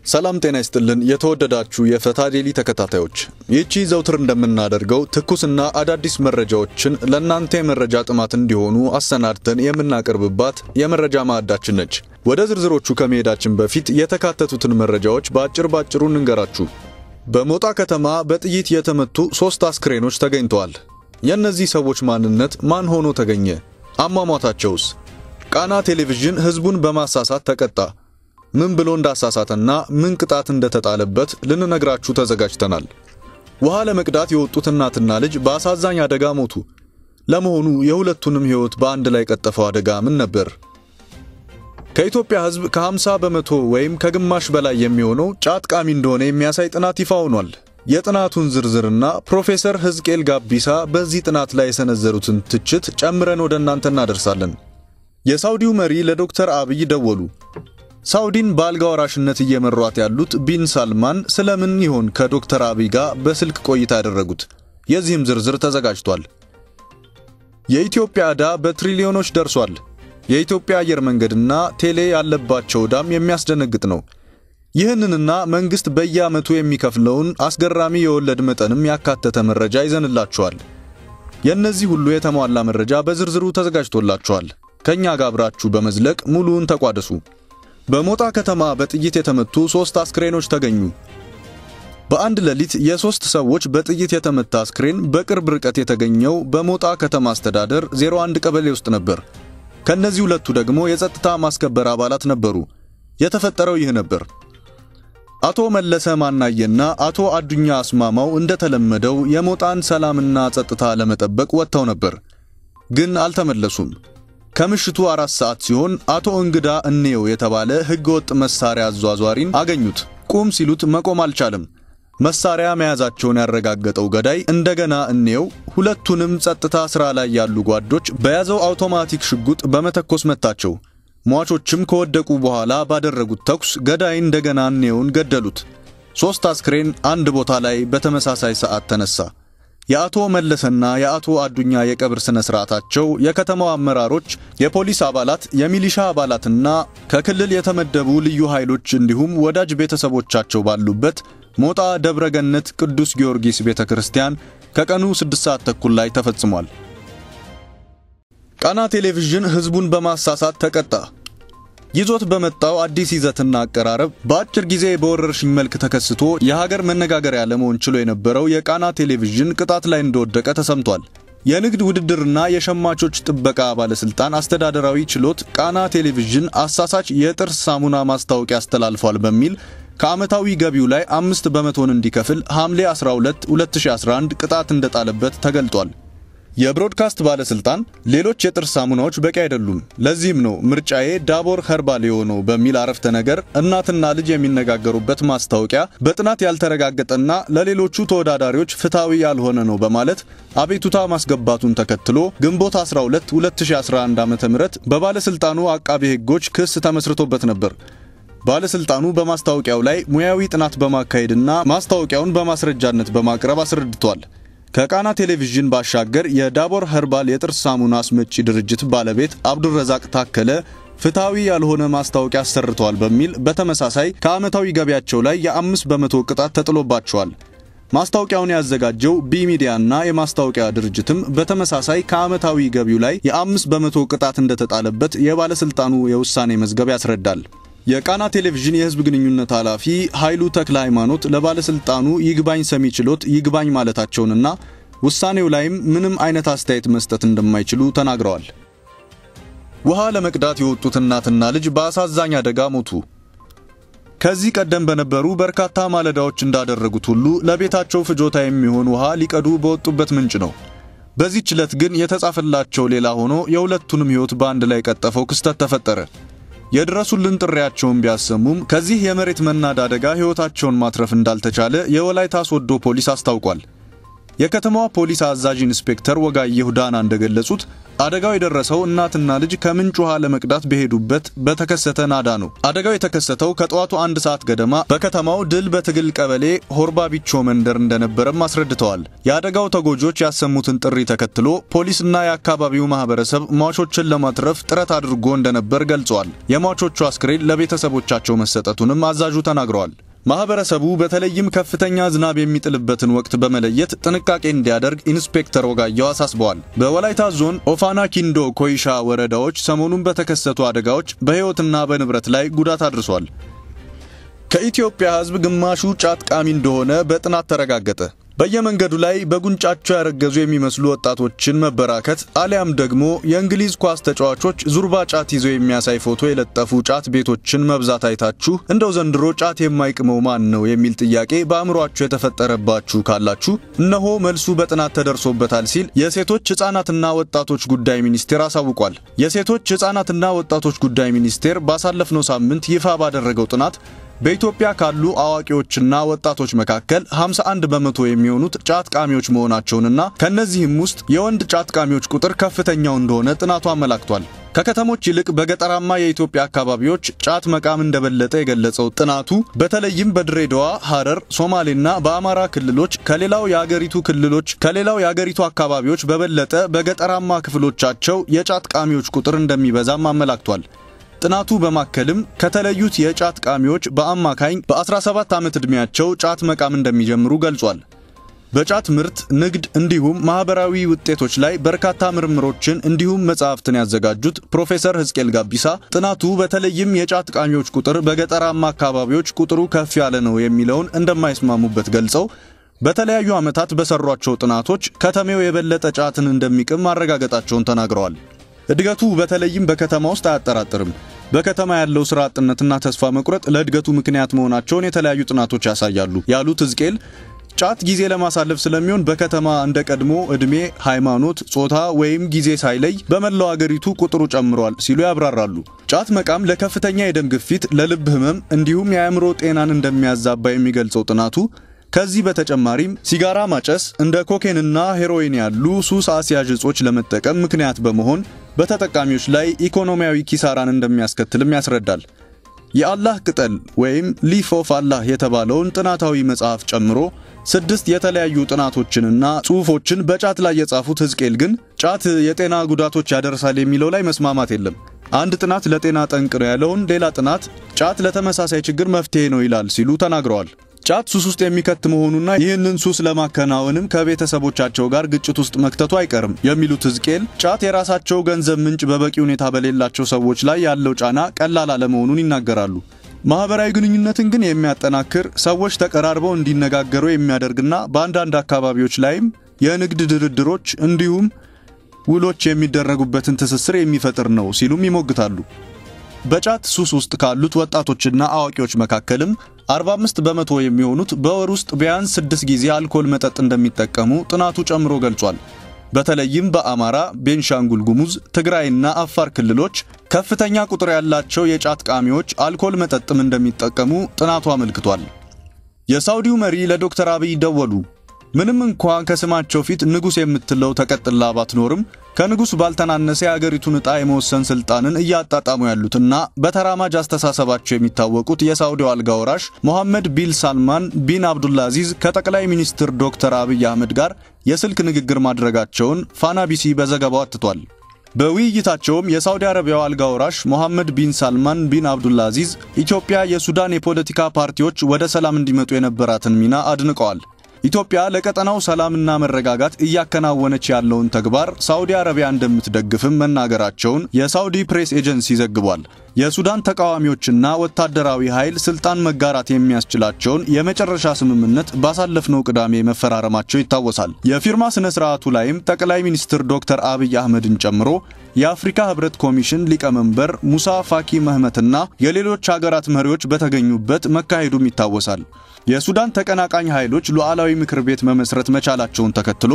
ሰላም ጤና ይስጥልን። የተወደዳችሁ የፈታ ዴሊ ተከታታዮች፣ ይህቺ ዘውትር እንደምናደርገው ትኩስና አዳዲስ መረጃዎችን ለእናንተ የመረጃ ጥማት እንዲሆኑ አሰናድተን የምናቀርብባት የመረጃ ማዕዳችን ነች። ወደ ዝርዝሮቹ ከመሄዳችን በፊት የተካተቱትን መረጃዎች በአጭር ባጭሩ እንንገራችሁ። በሞጣ ከተማ በጥይት የተመቱ ሦስት አስክሬኖች ተገኝተዋል። የእነዚህ ሰዎች ማንነት ማን ሆኖ ተገኘ? አሟሟታቸውስ? ቃና ቴሌቪዥን ሕዝቡን በማሳሳት ተቀጣ። ምን ብሎ እንዳሳሳተና ምን ቅጣት እንደተጣለበት ልንነግራችሁ ተዘጋጅተናል። ውሃ ለመቅዳት የወጡት እናትና ልጅ በአሳዛኝ አደጋ ሞቱ። ለመሆኑ የሁለቱንም ሕይወት በአንድ ላይ ቀጠፈው አደጋ ምን ነበር? ከኢትዮጵያ ሕዝብ ከ50 በመቶ ወይም ከግማሽ በላይ የሚሆነው ጫት ቃሚ እንደሆነ የሚያሳይ ጥናት ይፋ ሆኗል። የጥናቱን ዝርዝርና ፕሮፌሰር ሕዝቅኤል ጋቢሳ በዚህ ጥናት ላይ የሰነዘሩትን ትችት ጨምረን ወደ እናንተ እናደርሳለን። የሳውዲው መሪ ለዶክተር አብይ ደወሉ። ሳውዲን በአልጋ ወራሽነት እየመሯት ያሉት ቢን ሳልማን ስለምን ይሆን ከዶክተር አብይ ጋር በስልክ ቆይታ ያደረጉት? የዚህም ዝርዝር ተዘጋጅቷል። የኢትዮጵያ ዕዳ በትሪሊዮኖች ደርሷል። የኢትዮጵያ አየር መንገድና ቴሌ ያለባቸው ዕዳም የሚያስደነግጥ ነው። ይህንንና መንግሥት በየዓመቱ የሚከፍለውን አስገራሚ የወለድ መጠንም ያካተተ መረጃ ይዘንላችኋል። የእነዚህ ሁሉ የተሟላ መረጃ በዝርዝሩ ተዘጋጅቶላችኋል። ከእኛ ጋር አብራችሁ በመዝለቅ ሙሉውን ተቋደሱ። በሞጣ ከተማ በጥይት የተመቱ ሦስት አስክሬኖች ተገኙ። በአንድ ሌሊት የሦስት ሰዎች በጥይት የተመታ አስክሬን በቅርብ ርቀት የተገኘው በሞጣ ከተማ አስተዳደር 01 ቀበሌ ውስጥ ነበር። ከነዚህ ሁለቱ ደግሞ የጸጥታ ማስከበር አባላት ነበሩ። የተፈጠረው ይህ ነበር። አቶ መለሰ ማናየና አቶ አዱኛ አስማማው እንደተለመደው የሞጣን ሰላምና ጸጥታ ለመጠበቅ ወጥተው ነበር፣ ግን አልተመለሱም። ከምሽቱ አራት ሰዓት ሲሆን አቶ እንግዳ እንየው የተባለ ሕገወጥ መሳሪያ አዟዟሪን አገኙት። ቁም ሲሉት መቆም አልቻለም። መሳሪያ መያዛቸውን ያረጋገጠው ገዳይ እንደገና እንየው ሁለቱንም ጸጥታ ሥራ ላይ ያሉ ጓዶች በያዘው አውቶማቲክ ሽጉጥ በመተኮስ መታቸው። ሟቾችም ከወደቁ በኋላ ባደረጉት ተኩስ ገዳይ እንደገና እንየውን ገደሉት። ሦስት አስክሬን አንድ ቦታ ላይ በተመሳሳይ ሰዓት ተነሳ። የአቶ መለሰና የአቶ አዱኛ የቀብር ስነ ስርዓታቸው የከተማው አመራሮች፣ የፖሊስ አባላት፣ የሚሊሻ አባላትና ከክልል የተመደቡ ልዩ ኃይሎች እንዲሁም ወዳጅ ቤተሰቦቻቸው ባሉበት ሞጣ ደብረገነት ቅዱስ ጊዮርጊስ ቤተክርስቲያን ከቀኑ 6 ሰዓት ተኩል ላይ ተፈጽሟል። ቃና ቴሌቪዥን ሕዝቡን በማሳሳት ተቀጣ። ይዞት በመጣው አዲስ ይዘትና አቀራረብ በአጭር ጊዜ በወረርሽኝ መልክ ተከስቶ የሀገር መነጋገሪያ ለመሆን ችሎ የነበረው የቃና ቴሌቪዥን ቅጣት ላይ እንደወደቀ ተሰምቷል። የንግድ ውድድርና የሸማቾች ጥበቃ ባለስልጣን አስተዳደራዊ ችሎት ቃና ቴሌቪዥን አሳሳች የጥርስ ሳሙና ማስታወቂያ አስተላልፏል በሚል ከዓመታዊ ገቢው ላይ አምስት በመቶን እንዲከፍል ሐምሌ 12 2011 ቅጣት እንደጣለበት ተገልጧል። የብሮድካስት ባለስልጣን ሌሎች የጥርስ ሳሙናዎች በቂ አይደሉም፣ ለዚህም ነው ምርጫዬ ዳቦር ኸርባል የሆነው በሚል አረፍተ ነገር እናትና ልጅ የሚነጋገሩበት ማስታወቂያ በጥናት ያልተረጋገጠና ለሌሎቹ ተወዳዳሪዎች ፍትሐዊ ያልሆነ ነው በማለት አቤቱታ ማስገባቱን ተከትሎ ግንቦት 12 2011 ዓ.ም በባለስልጣኑ አቃቤ ሕጎች ክስ ተመስርቶበት ነበር። ባለስልጣኑ በማስታወቂያው ላይ ሙያዊ ጥናት በማካሄድና ማስታወቂያውን በማስረጃነት በማቅረብ አስረድቷል። ከቃና ቴሌቪዥን ባሻገር የዳቦር ኸርባል የጥርስ ሳሙና አስመጪ ድርጅት ባለቤት አብዱረዛቅ ታከለ ፍትሐዊ ያልሆነ ማስታወቂያ አሰርተዋል በሚል በተመሳሳይ ከዓመታዊ ገቢያቸው ላይ የአምስት በመቶ ቅጣት ተጥሎባቸዋል። ማስታወቂያውን ያዘጋጀው ቢ ሚዲያና የማስታወቂያ ድርጅትም በተመሳሳይ ከዓመታዊ ገቢው ላይ የአምስት በመቶ ቅጣት እንደተጣለበት የባለስልጣኑ የውሳኔ መዝገብ ያስረዳል። የቃና ቴሌቪዥን የሕዝብ ግንኙነት ኃላፊ ኃይሉ ተክለ ሃይማኖት ለባለስልጣኑ ይግባኝ ሰሚ ችሎት ይግባኝ ማለታቸውንና ውሳኔው ላይም ምንም አይነት አስተያየት መስጠት እንደማይችሉ ተናግረዋል። ውሃ ለመቅዳት የወጡት እናትና ልጅ በአሳዛኝ አደጋ ሞቱ። ከዚህ ቀደም በነበሩ በርካታ ማለዳዎች እንዳደረጉት ሁሉ ለቤታቸው ፍጆታ የሚሆን ውሃ ሊቀዱ በወጡበት ምንጭ ነው። በዚህች ዕለት ግን የተጻፈላቸው ሌላ ሆኖ የሁለቱንም ሕይወት በአንድ ላይ ቀጠፈው ክስተት ተፈጠረ። የድረሱልን ጥሪያቸውን ቢያሰሙም ከዚህ የመሬት መናድ አደጋ ሕይወታቸውን ማትረፍ እንዳልተቻለ የወላይታ ሶዶ ፖሊስ አስታውቋል። የከተማዋ ፖሊስ አዛዥ ኢንስፔክተር ወጋየሁ ዳና እንደገለጹት አደጋው የደረሰው እናትና ልጅ ከምንጭ ውሃ ለመቅዳት በሄዱበት በተከሰተ ናዳ ነው። አደጋው የተከሰተው ከጠዋቱ አንድ ሰዓት ገደማ በከተማው ድል በትግል ቀበሌ ሆርባ ቢቾ መንደር እንደነበረም አስረድተዋል። የአደጋው ተጎጆች ያሰሙትን ጥሪ ተከትሎ ፖሊስና የአካባቢው ማህበረሰብ ሟቾችን ለማትረፍ ጥረት አድርጎ እንደነበር ገልጸዋል። የሟቾቹ አስክሬን ለቤተሰቦቻቸው መሰጠቱንም አዛዡ ተናግረዋል። ማህበረሰቡ በተለይም ከፍተኛ ዝናብ የሚጥልበትን ወቅት በመለየት ጥንቃቄ እንዲያደርግ ኢንስፔክተር ወጋየሁ አሳስበዋል። በወላይታ ዞን ኦፋና ኪንዶ፣ ኮይሻ ወረዳዎች ሰሞኑን በተከሰቱ አደጋዎች በሕይወትና በንብረት ላይ ጉዳት አድርሷል። ከኢትዮጵያ ሕዝብ ግማሹ ጫት ቃሚ እንደሆነ በጥናት ተረጋገጠ። በየመንገዱ ላይ በጉንጫቸው ያረገዙ የሚመስሉ ወጣቶችን መበራከት አሊያም ደግሞ የእንግሊዝ ኳስ ተጫዋቾች ዙርባ ጫት ይዘው የሚያሳይ ፎቶ የለጠፉ ጫት ቤቶችን መብዛት አይታችሁ እንደው ዘንድሮ ጫት የማይቅመው ማን ነው የሚል ጥያቄ በአእምሯችሁ የተፈጠረባችሁ ካላችሁ እነሆ መልሱ በጥናት ተደርሶበታል ሲል የሴቶች ሕፃናትና ወጣቶች ጉዳይ ሚኒስቴር አሳውቋል። የሴቶች ሕፃናትና ወጣቶች ጉዳይ ሚኒስቴር ባሳለፍነው ሳምንት ይፋ ባደረገው ጥናት በኢትዮጵያ ካሉ አዋቂዎችና ወጣቶች መካከል 51 በመቶ የሚሆኑት ጫት ቃሚዎች መሆናቸውንና ከነዚህም ውስጥ የወንድ ጫት ቃሚዎች ቁጥር ከፍተኛው እንደሆነ ጥናቱ አመላክቷል። ከከተሞች ይልቅ በገጠራማ የኢትዮጵያ አካባቢዎች ጫት መቃም እንደበለጠ የገለጸው ጥናቱ በተለይም በድሬዳዋ፣ ሐረር፣ ሶማሌና በአማራ ክልሎች ከሌላው የአገሪቱ ክልሎች ከሌላው የአገሪቱ አካባቢዎች በበለጠ በገጠራማ ክፍሎቻቸው የጫት ቃሚዎች ቁጥር እንደሚበዛም አመላክቷል። ጥናቱ በማከልም ከተለዩት የጫት ቃሚዎች በአማካኝ በ17 ዓመት ዕድሜያቸው ጫት መቃም እንደሚጀምሩ ገልጿል። በጫት ምርት ንግድ፣ እንዲሁም ማህበራዊ ውጤቶች ላይ በርካታ ምርምሮችን እንዲሁም መጽሐፍትን ያዘጋጁት ፕሮፌሰር ሕዝቅኤል ጋቢሳ ጥናቱ በተለይም የጫት ቃሚዎች ቁጥር በገጠራማ አካባቢዎች ቁጥሩ ከፍ ያለ ነው የሚለውን እንደማይስማሙበት ገልጸው በተለያዩ ዓመታት በሰሯቸው ጥናቶች ከተሜው የበለጠ ጫትን እንደሚቅም ማረጋገጣቸውን ተናግረዋል። እድገቱ በተለይም በከተማ ውስጥ አያጠራጥርም። በከተማ ያለው ስራ አጥነትና ተስፋ መቁረጥ ለእድገቱ ምክንያት መሆናቸውን የተለያዩ ጥናቶች ያሳያሉ ያሉት ሕዝቅኤል ጫት ጊዜ ለማሳለፍ ስለሚሆን በከተማ እንደ ቀድሞ ዕድሜ፣ ሃይማኖት፣ ጾታ ወይም ጊዜ ሳይለይ በመላው አገሪቱ ቁጥሩ ጨምሯል ሲሉ ያብራራሉ። ጫት መቃም ለከፍተኛ የደም ግፊት፣ ለልብ ህመም እንዲሁም የአእምሮ ጤናን እንደሚያዛባ የሚገልጸው ጥናቱ ከዚህ በተጨማሪም ሲጋራ ማጨስ እንደ ኮኬንና ሄሮይን ያሉ ሱስ አስያዥ እጾች ለመጠቀም ምክንያት በመሆን በተጠቃሚዎች ላይ ኢኮኖሚያዊ ኪሳራን እንደሚያስከትልም ያስረዳል። የአላህ ቅጠል ወይም ሊፍ ኦፍ አላህ የተባለውን ጥናታዊ መጽሐፍ ጨምሮ ስድስት የተለያዩ ጥናቶችንና ጽሑፎችን በጫት ላይ የጻፉት ሕዝቅኤል ግን ጫት የጤና ጉዳቶች ያደርሳል የሚለው ላይ መስማማት የለም። አንድ ጥናት ለጤና ጠንቅ ነው ያለውን ሌላ ጥናት ጫት ለተመሳሳይ ችግር መፍትሄ ነው ይላል ሲሉ ተናግረዋል። ጫት ሱስ ውስጥ የሚከት መሆኑና ይህንን ሱስ ለማከናወንም ከቤተሰቦቻቸው ጋር ግጭት ውስጥ መክተቱ አይቀርም የሚሉት ሕዝቅኤል ጫት የራሳቸው ገንዘብ ምንጭ በበቂ ሁኔታ በሌላቸው ሰዎች ላይ ያለው ጫና ቀላል አለመሆኑን ይናገራሉ። ማህበራዊ ግንኙነትን ግን የሚያጠናክር ሰዎች ተቀራርበው እንዲነጋገሩ የሚያደርግና በአንዳንድ አካባቢዎች ላይም የንግድ ድርድሮች እንዲሁም ውሎች የሚደረጉበትን ትስስር የሚፈጥር ነው ሲሉም ይሞግታሉ። በጫት ሱስ ውስጥ ካሉት ወጣቶችና አዋቂዎች መካከልም 45 በመቶ የሚሆኑት በወር ውስጥ ቢያንስ ስድስት ጊዜ አልኮል መጠጥ እንደሚጠቀሙ ጥናቱ ጨምሮ ገልጿል። በተለይም በአማራ፣ ቤንሻንጉል ጉሙዝ፣ ትግራይና አፋር ክልሎች ከፍተኛ ቁጥር ያላቸው የጫት ቃሚዎች አልኮል መጠጥም እንደሚጠቀሙ ጥናቱ አመልክቷል። የሳውዲው መሪ ለዶክተር አብይ ደወሉ። ምንም እንኳን ከስማቸው ፊት ንጉሥ የምትለው ተቀጥላ ባትኖርም ከንጉሥ ባልተናነሰ የአገሪቱን ዕጣ የመወሰን ሥልጣንን እያጣጣሙ ያሉትና በተራማጅ አስተሳሰባቸው የሚታወቁት የሳውዲው አልጋ ወራሽ ሞሐመድ ቢን ሳልማን ቢን አብዱልአዚዝ ከጠቅላይ ሚኒስትር ዶክተር አብይ አህመድ ጋር የስልክ ንግግር ማድረጋቸውን ፋና ቢሲ በዘገባው አትቷል። በውይይታቸውም የሳውዲ አረቢያው አልጋ ወራሽ ሞሐመድ ቢን ሳልማን ቢን አብዱልአዚዝ ኢትዮጵያ የሱዳን የፖለቲካ ፓርቲዎች ወደ ሰላም እንዲመጡ የነበራትን ሚና አድንቀዋል። ኢትዮጵያ ለቀጠናው ሰላምና መረጋጋት እያከናወነች ያለውን ተግባር ሳውዲ አረቢያ እንደምትደግፍም መናገራቸውን የሳውዲ ፕሬስ ኤጀንሲ ዘግቧል። የሱዳን ተቃዋሚዎችና ወታደራዊ ኃይል ስልጣን መጋራት የሚያስችላቸውን የመጨረሻ ስምምነት ባሳለፍነው ቅዳሜ መፈራረማቸው ይታወሳል። የፊርማ ስነ ስርዓቱ ላይም ጠቅላይ ሚኒስትር ዶክተር አብይ አህመድን ጨምሮ የአፍሪካ ህብረት ኮሚሽን ሊቀመንበር ሙሳ ፋኪ መህመትና የሌሎች ሀገራት መሪዎች በተገኙበት መካሄዱም ይታወሳል። የሱዳን ተቀናቃኝ ኃይሎች ሉዓላዊ ምክር ቤት መመስረት መቻላቸውን ተከትሎ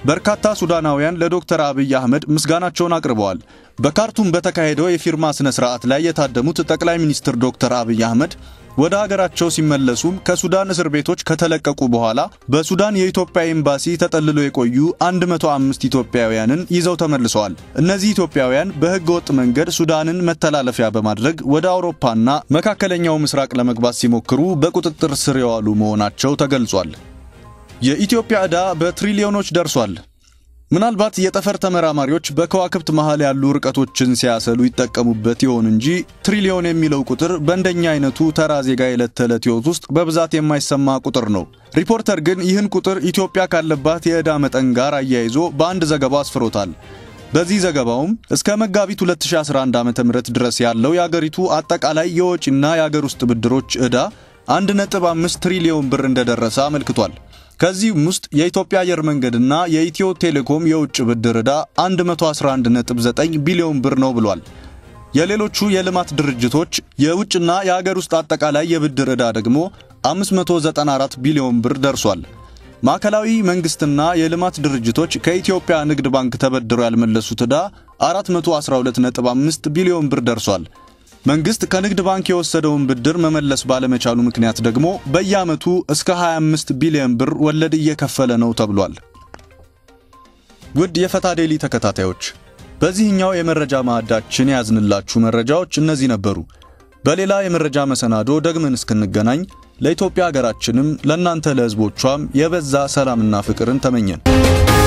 በርካታ ሱዳናውያን ለዶክተር አብይ አህመድ ምስጋናቸውን አቅርበዋል። በካርቱም በተካሄደው የፊርማ ስነ ስርዓት ላይ የታደሙት ጠቅላይ ሚኒስትር ዶክተር አብይ አህመድ ወደ ሀገራቸው ሲመለሱም ከሱዳን እስር ቤቶች ከተለቀቁ በኋላ በሱዳን የኢትዮጵያ ኤምባሲ ተጠልሎ የቆዩ 105 ኢትዮጵያውያንን ይዘው ተመልሰዋል። እነዚህ ኢትዮጵያውያን በሕገ ወጥ መንገድ ሱዳንን መተላለፊያ በማድረግ ወደ አውሮፓና መካከለኛው ምስራቅ ለመግባት ሲሞክሩ በቁጥጥር ስር የዋሉ መሆናቸው ተገልጿል። የኢትዮጵያ ዕዳ በትሪሊዮኖች ደርሷል። ምናልባት የጠፈር ተመራማሪዎች በከዋክብት መሃል ያሉ ርቀቶችን ሲያሰሉ ይጠቀሙበት ይሆን እንጂ ትሪሊዮን የሚለው ቁጥር በእንደኛ አይነቱ ተራ ዜጋ የዕለት ተዕለት ሕይወት ውስጥ በብዛት የማይሰማ ቁጥር ነው። ሪፖርተር ግን ይህን ቁጥር ኢትዮጵያ ካለባት የዕዳ መጠን ጋር አያይዞ በአንድ ዘገባ አስፍሮታል። በዚህ ዘገባውም እስከ መጋቢት 2011 ዓ.ም ድረስ ያለው የአገሪቱ አጠቃላይ የወጪና የአገር ውስጥ ብድሮች ዕዳ 1.5 ትሪሊዮን ብር እንደደረሰ አመልክቷል። ከዚህም ውስጥ የኢትዮጵያ አየር መንገድና የኢትዮ ቴሌኮም የውጭ ብድር ዕዳ 111.9 ቢሊዮን ብር ነው ብሏል። የሌሎቹ የልማት ድርጅቶች የውጭና የአገር ውስጥ አጠቃላይ የብድር ዕዳ ደግሞ 594 ቢሊዮን ብር ደርሷል። ማዕከላዊ መንግስትና የልማት ድርጅቶች ከኢትዮጵያ ንግድ ባንክ ተበድረው ያልመለሱት ዕዳ 412.5 ቢሊዮን ብር ደርሷል። መንግስት ከንግድ ባንክ የወሰደውን ብድር መመለስ ባለመቻሉ ምክንያት ደግሞ በየዓመቱ እስከ 25 ቢሊዮን ብር ወለድ እየከፈለ ነው ተብሏል። ውድ የፈታ ዴሊ ተከታታዮች በዚህኛው የመረጃ ማዕዳችን የያዝንላችሁ መረጃዎች እነዚህ ነበሩ። በሌላ የመረጃ መሰናዶ ደግመን እስክንገናኝ ለኢትዮጵያ ሀገራችንም ለእናንተ ለሕዝቦቿም የበዛ ሰላምና ፍቅርን ተመኘን።